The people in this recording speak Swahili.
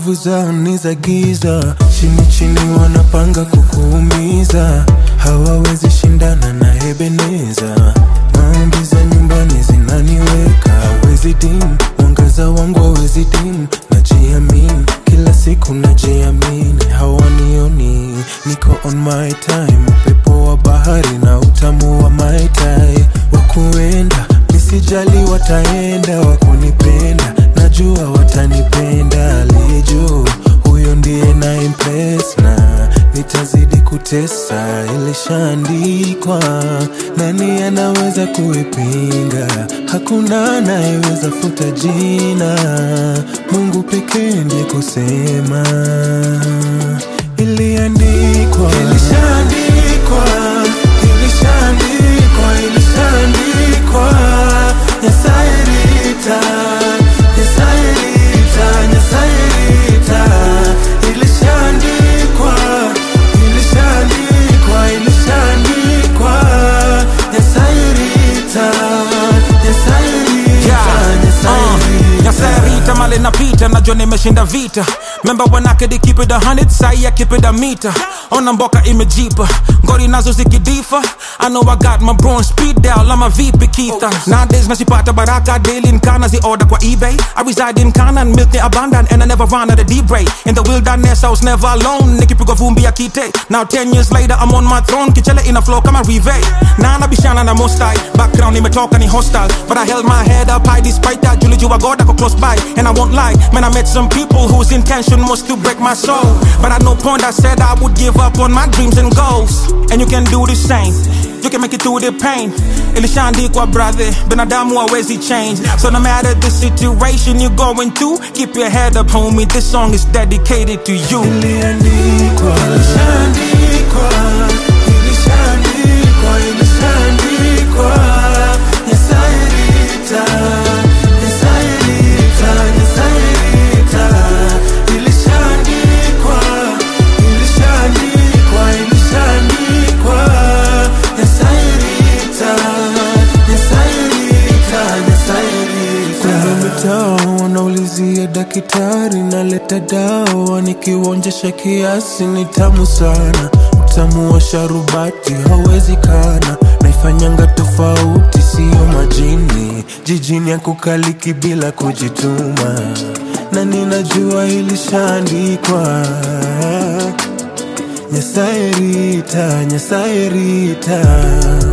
nguvu zao ni za giza, chini chini wanapanga kukuumiza, hawawezi shindana na Ebeneza. Maombi za nyumbani zinaniweka, hawezi dim, mwangaza wangu hawezi dim, najiamini kila siku najiamini, hawanioni niko on my time, upepo wa bahari na utamu wa mai tai, wakuenda nisijali, wataenda wakunipenda, najua watanipenda, aliye juu huyo ndiye na impress na nitazidi kutesa, ilishaandikwa. Nani anaweza kuipinga? Hakuna anayeweza futa jina, Mungu pekee ndiye kusema. Iliandikwa, ilishaandikwa, ilishaandikwa, ilishaandikwa. Nyasaye rita, Nyasaye rita, Nyasaye rita. Ilishaandikwa, ilishaandikwa, ilishaandikwa. Nyasaye rita, Nyasaye rita, Nyasaye rita. Nyasarita male napita najua nimeshinda vita memba wanake they keep it a hundred sai I keep it a meter ona mboka imejipa ngori nazo zikidifa I know I got my bronze speed dial I'm a VP Keitha nowadays nasipata baraka daily nkana zi order kwa eBay I reside in Kana and milk ni abundant and I never run out of deep ray in the wilderness I was never alone nikipigwa vumbi ya kite now 10 years later I'm on my throne kichele ina flow kama rive na nabishana na mostai background imetoka ni hostile but I held my head up high despite that Julie Jua God I go close by and I won't lie man I met some people whose intention was to break my soul but at no point I said I would give up on my dreams and goals and you can do the same you can make it through the pain ilishaandikwa brother binadamu hawezi change so no matter the situation you're going through keep your head up homie this song is dedicated to you Iliandikwa, ilishaandikwa, ilishaandikwa, ilishaandikwa. Nyasaye rita, Nyasaye rita, Nyasaye rita. Ilishaandikwa, ilishaandikwa, ilishaandikwa. Nyasaye rita, Nyasaye rita, Nyasaye rita. Kwenye mitaa wanaulizia daktari, naleta dawa nikiuonjesha kiasi, ni tamu sana. Utamu wa sharubati hauwezi kana, naifanyanga tofauti, siyo majini. Jijini ya kukaliki bila kujituma, na ninajua ilishaandikwa. Nyasaye rita, Nyasaye rita